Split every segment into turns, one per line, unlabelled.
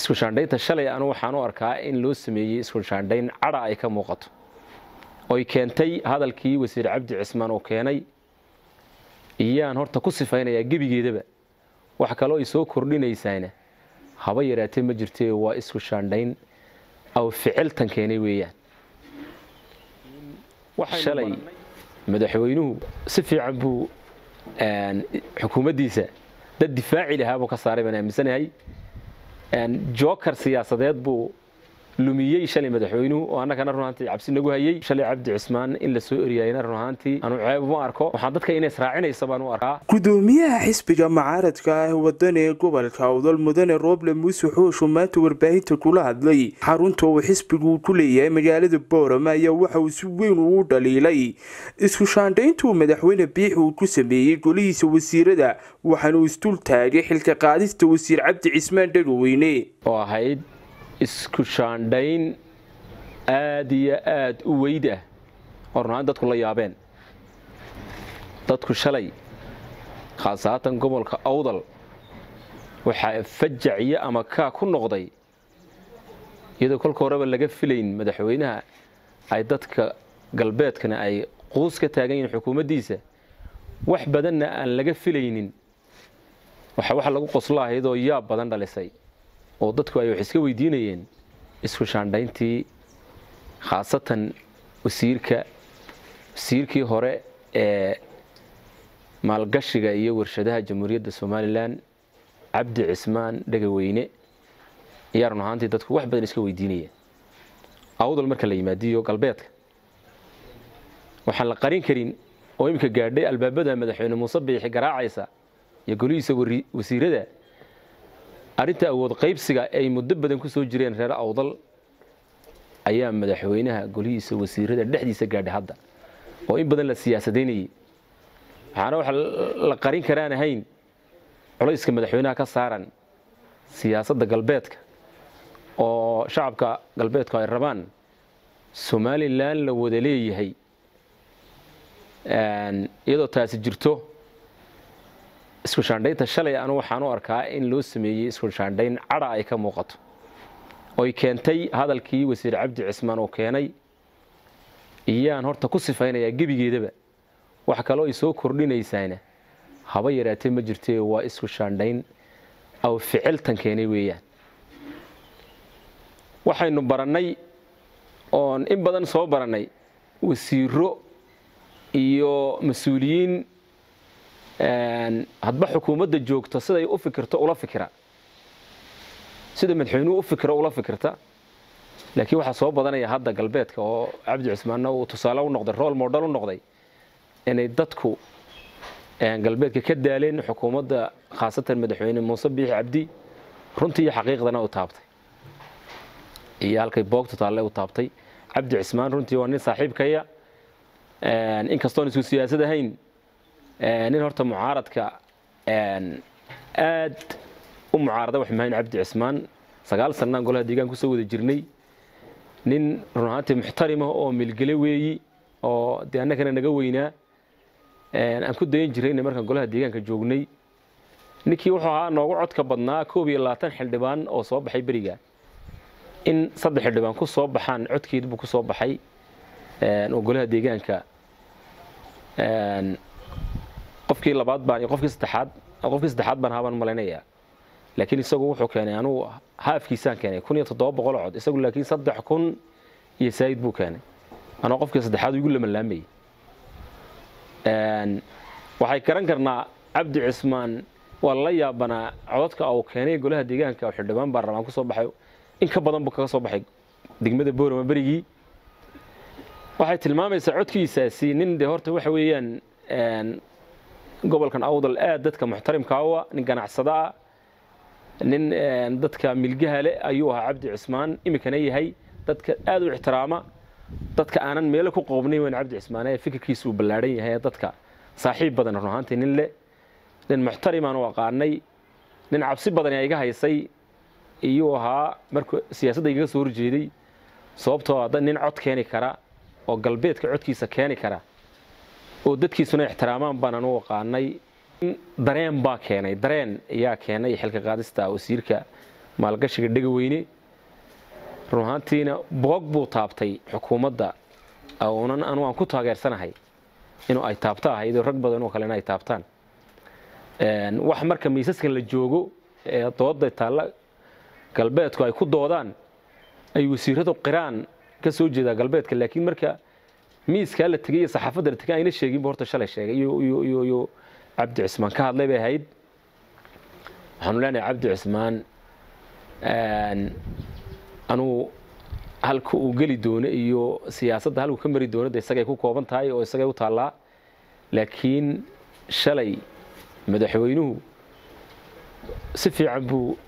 isku shaandhaynta shalay anu waxaan u arkaa in loo sameeyey isku shaandhayn cadha ay ka muuqato oy keentay hadalkii wasiir cabdi cismaan uu keenay iyaan horta ku sifaynayaa gebigeedaba wax kaloo ay soo kordhinaysaana haba yaraatee ma jirtee waa isku shaandhayn aw ficiltan keenay weeyaan shalay madaxweynuhu si fiican buu xukuumaddiisa dad difaaci lahaa buu ka saaray baan aaminsanahay joker siyaasadeed buu lumiyey shalay madaxweynuhu oo annagana run ahaantii cabsi nagu hayey shalay cabdi cismaan in la soo eriyayna run ahaantii anu ceeb uma arko waxaan dadka inay israacinaysa baan u arkaa
gudoomiyaha xisbiga mucaaradka ah waddan ee gobolka awdal mudane rooble muuse xooshu maanta warbaahinta kula hadlay xarunta uu xisbigu ku leeyahay magaalada boorama ayaa waxa uu si weyn ugu dhaliilay isku shaandhayntuu madaxweyne biix uu ku sameeyey golihiisa wasiirada waxaana uu isdul taagay xilka qaadista wasiir cabdi cismaan dhagaweyne
oo ahayd isku shaandhayn aada iyo aada u weyd ah oo run ahaan dadku la yaabeen dadku shalay khaasatan gobolka awdal waxaa fajaciyo ama kaa ku noqday iyadoo kolka horeba laga filayn madaxweynaha ay dadka galbeedkana ay quus ka taagan yihiin xukuumaddiisa wax badanna aan laga filaynin waxa waxa lagu qoslo ahayd oo yaab badan dhalisay oo dadku ay wax iska weydiinayeen isku shaandhayntii khaasatan wasiirka wasiirkii hore ee maalgashiga iyo warshadaha jamhuuriyadda somalilan cabdi cismaan dhegaweyne ayaa run ahaantii dadku wax badan iska weydiinayeen awdal marka la yimaadiyo galbeedka waxaan la qarin karin oo iminka gaadhay albaabada madaxweyne muuse biixi garaacaysa iyo golihiisa wasiirada arrinta awood qaybsiga ay muddo badan ku soo jireen reer awdal ayaa madaxweynaha golihiisa wasiirada dhexdiisa gaadhay hadda oo in badan la siyaasadaynayay waxaana waxa la qarin karaan ahayn culayska madaxweynaha ka saaran siyaasadda galbeedka oo shacabka galbeedku ay rabaan somalilan la wada leeyahay iyadoo taasi jirto isku shaandhaynta shalay anu waxaan u arkaa in loo sameeyey isku shaandhayn cadha ay ka muuqato oy keentay hadalkii wasiir cabdi cismaan uu keenay iyaan horta ku sifaynayaa gebigeedaba wax kaloo ay soo kordhinaysaana haba yaraatee ma jirtee waa isku shaandhayn aw ficiltan keenay weeyaan waxaynu barannay oon in badan soo barannay wasiiro iyo mas-uuliyiin hadba xukuumadda joogto siday u fikirto ula fikira sida madaxweynuhu u fikiro ula fikirta laakiin waxaa soo badanaya hadda galbeedka oo cabdi cismaanna uu tusaale u noqday rool model u noqday inay dadku galbeedka ka daaleen xukuumadda khaasatan madaxweyne muuse biixi cabdi runtii iyo xaqiiqdana u taabtay iyo halkay boogtu taalle u taabtay cabdi cismaan runtii waa nin saaxiibkaya inkastoon isku siyaasad ahayn nin horta mucaaradka aad u mucaarada wax mahayn cabdi cismaan sagaal sannaan golaha deegaan kusoo wada jirnay nin run ahaantii muxtarima oo milgele weeyi oo dee annagana naga weynaa aan ku dayan jirayna markaan golaha deegaanka joognay ninkii wuxuu ahaa noogu codka badnaa koob iyo labaatan xildhibaan oo soo baxay beriga in saddex xildhibaan ku soo baxaan codkeed buu ku soo baxay oo golaha deegaanka qofkii labaad baan iyo qofkii saddexaad qofkii saddexaad baan haabaan malaynayaa laakiin isagu wuxuu keenay anugu haafkiisaan keenay kun iyo toddoba boqol cod isagu laakiin saddex kun iyo saayid buu keenay anoo qofkii saddexaad igu lamalaamayay waxay garan karnaa cabdi cismaan waa la yaabanaa codadka uu keenay golaha deegaanka oo xildhibaan baarlamaan ku soo baxay in ka badan buu kaga soo baxay degmada boorama berigii waxay tilmaamaysaa codkiisaasi nin de horta waxa weeyaan gobolkan awdal aad dadka muxtarimka u ah nin ganacsada ah nin dadka milgaha leh ayuu ahaa cabdi cismaan iminkana yahay dadka aad u ixtiraama dadka aanan meelo ku qoobnayn weyn cabdi cismaan ee fikirkiisa uu ballaadhan yahay dadka saaxiib badan run ahaantii nin leh nin muxtarimaan u aqaanay nin cabsi badan ee iga haysay iyuu ahaa markuu siyaasadda igaga soo horjeeday sababtoo ah nin cod keeni kara oo galbeedka codkiisa keeni kara oo dadkiisuna ixtiraamaan baanan u aqaanay dareen baa keenay dareen ayaa keenay xilka qaadista wasiirka maalgashiga dhega weyne run ahaantiina boog buu taabtay xukuumadda unan anu aan ku taageersanahay inuu ay taabto ahaydoo rag badan oo kalena ay taabtaan wax marka miisaskan la joogo ee dooda taalla galbeedku ay ku doodaan ay wasiiradu qiraan ka soo jeedaa galbeedka laakiin marka miiskaa la tegay iyo saxaafadda la tegay ayna sheeginba horta shalay sheegay iyo cabdi cismaan ka hadlay bay ahayd waxaanu leenahay cabdi cismaan anuu halka uu geli doono iyo siyaasadda halkuu ka mari doono de isagay ku kooban tahay oo isagay u taallaa laakiin shalay madaxweynuhu si fiican buu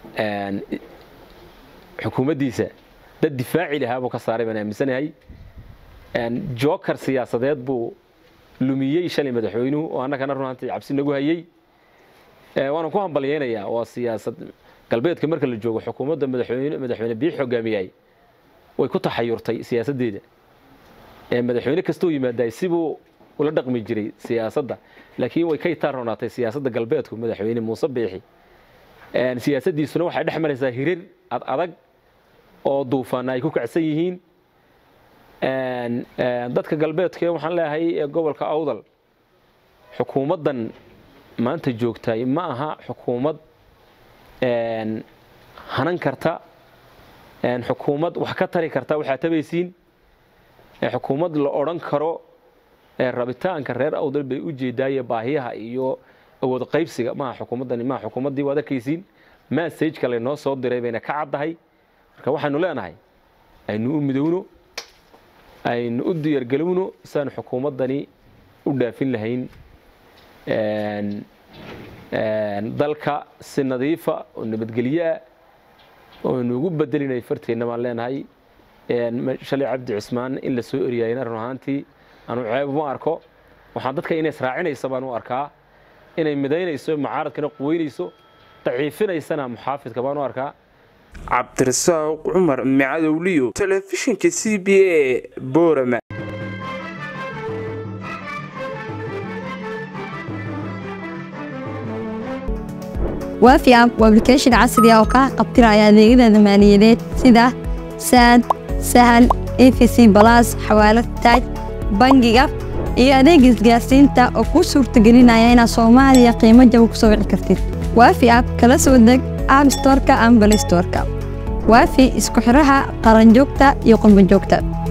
xukuumaddiisa dad difaaci lahaa buu ka saaray baan aaminsanahay joker siyaasadeed buu lumiyey shalay madaxweynuhu oo annagana runaantii cabsi nagu hayey waana ku hambalyeynayaa waa siyaasad galbeedka marka la joogo xukuumadda madaxweyne madaxweyne biix hogaamiyay way ku taxayurtay siyaasaddeeda madaxweyne kastoo yimaadaay sibuu ula dhaqmi jiray siyaasadda laakiin way ka itaan roonaatay siyaasadda galbeedku madaxweyne muuse biixi siyaasaddiisuna waxay dhex maraysaa hirir ad adag oo duufaana ay ku kacsan yihiin dadka galbeedka waxaan leeyahay ee gobolka awdal xukuumaddan maanta joogtay ma aha xukuumad hanan karta xukuumad wax ka tari karta waxaa tabaysiin xukuumad la odhan karo rabitaanka reer awdal bay u jeedaaye baahiyaha iyo awood qaybsiga maaha xukuumaddani maaha xukuumaddii waad arkaysiin massageka laynoo soo diray bayna ka caddahay marka waxaynu leenahay aynu u midowno aynu u diyaargelowno siaanu xukuumaddani u dhaafin lahayn dalka si nadiifa oo nabadgelyoah ooaynu ugu bedelinay farteenna baan leenahay shalay cabdi cismaan in la soo eryaayna run ahaantii anu ceeb uma arko waxaan dadka inay israacinaysa baan u arkaa inay midaynayso mucaaradkana quweynayso daciifinaysana muxaafidka baan u arkaa
cabdirasaaq cumar micadowliyo telefishinka c b a boorama
waafi app waa application casri ah oo kaa qabtiraya adeegyada maaliyadeed sida saad sahal efc balas xawaalad taaj bangiga iyo adeega isgaarsiinta oo kuu suurtagelinaya inaad soomaaliya qiimo jaba ku soo wici kartid waafi app kala soo deg app storka ama balay storka waafi isku xidhaha qaranjoogta iyo qurbanjoogta